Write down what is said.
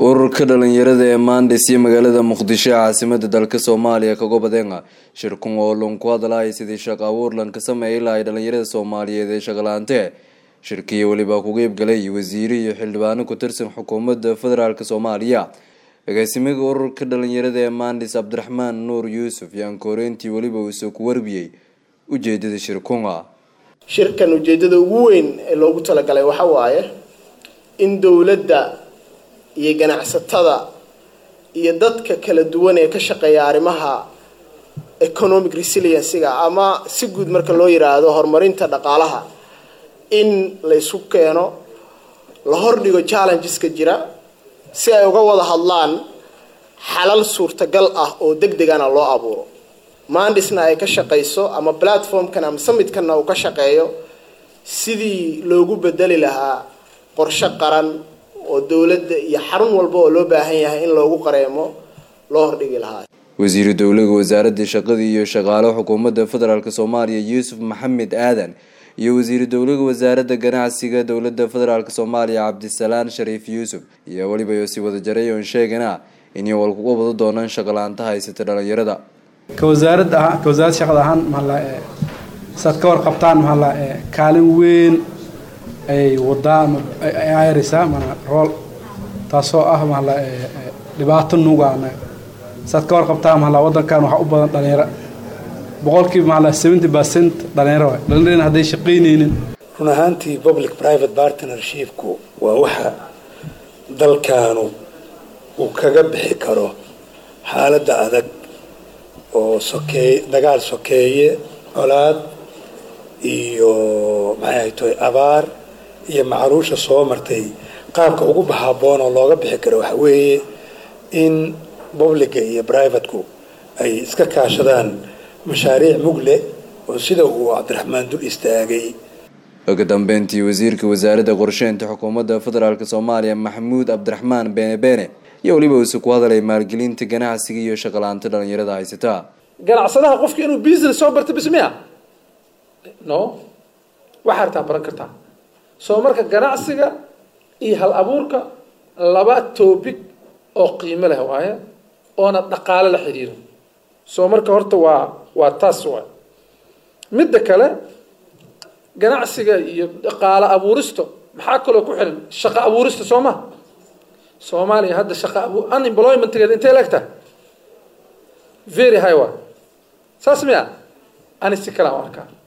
ururka dhalinyarada ee maandis iyo magaalada muqdisho ee caasimada dalka soomaaliya kaga badeenga shirkun oo loon ku hadlahay sidii shaqo abuur lan ka sameeyay lahay dhalinyarada soomaaliyeed ee shaqalaante shirkiya weliba ku qeybgalay wasiire iyo xildhibaano ku tirsan xukuumadda federaalk soomaaliya agaasimiga ururka dhalinyarada ee maandis cabdiraxmaan nuur yuusuf yaan kooreyntii weliba uusoo ku warbiyey ujeedada shirkunga shirkan ujeedada ugu weyn ee loogu talagalay waxa waaye in dowladda iyo ganacsatada iyo dadka kala duwan ee ka shaqeeya arrimaha economic resiliencyga ama si guud marka loo yiraahdo horumarinta dhaqaalaha in la isu keeno la hordhigo challengeska jira si ay uga wada hadlaan xalal suurtagal ah oo deg degana loo abuuro mandisna ay ka shaqayso ama platformkan ama summitkanna uu ka shaqeeyo sidii loogu bedeli lahaa qorshe qaran oo dowladda iyo xarun walba oo loo baahan yahay in loogu qareemo loo hordhigi lahaa wasiiru dowlaga wasaaradda shaqadii iyo shaqaale xukuumadda federaalk soomaaliya yuusuf maxamed aadan iyo wasiiru dowlaga wasaaradda ganacsiga dowladda federaalk soomaaliya cabdisalaan shariif yuusuf iyo weliba si wada jaray oon sheegana inay walkuga wada doonaan shaqalaanta haysata dhalinyarada ka wasaarad ahaan ka wasaaradda shaqada ahaan maala saad ka warqabtaan maala kaalin weyn ay wadaa ama ay ayraysaa mana rool taasoo ah maala dhibaato nuugaana saad ka warqabtaan maala waddankan waxaa u badan dhalinyaro boqolkiiba maala seventy percent dhalinyaro waay dhalinyarana hadday shaqaynaynin run ahaantii public private partnershipku waa waxa dalkaanu uu kaga bixi karo xaaladda adag oo sokeey dagaal sokeeye colaad iyo maxay tahay abaar iyo macruusha soo martay qaabka ugu baxaaboon oo looga bixi karo waxa weeye in publica iyo privateku ay iska kaashadaan mashaariic mugle oo sida uu cabdiraxmaan dul istaagay ugu dambeyntii wasiirka wasaaradda qorsheynta xukuumadda federaalk soomaaliya maxamuud cabdiraxmaan beene beene iyo weliba uuse ku hadalay maalgelinta ganacsiga iyo shaqalaanta dhalinyarada haysataa ganacsadaha qofka inuu business soo barta bis miya no waxaa hartaa baran kartaa soo marka ganacsiga iyo hal abuurka laba topic oo qiimo leh waaye oona dhaqaale la xiriiro soo marka horta waa waa taas waay midda kale ganacsiga iyo dhaqaale abuuristo maxaa kaloo ku xiran shaqo abuurista soo ma soomaaliya hadda shaqa abu unemploymentgeeda intay leegtahay very high wa saas miya ani si kalaan u arkaa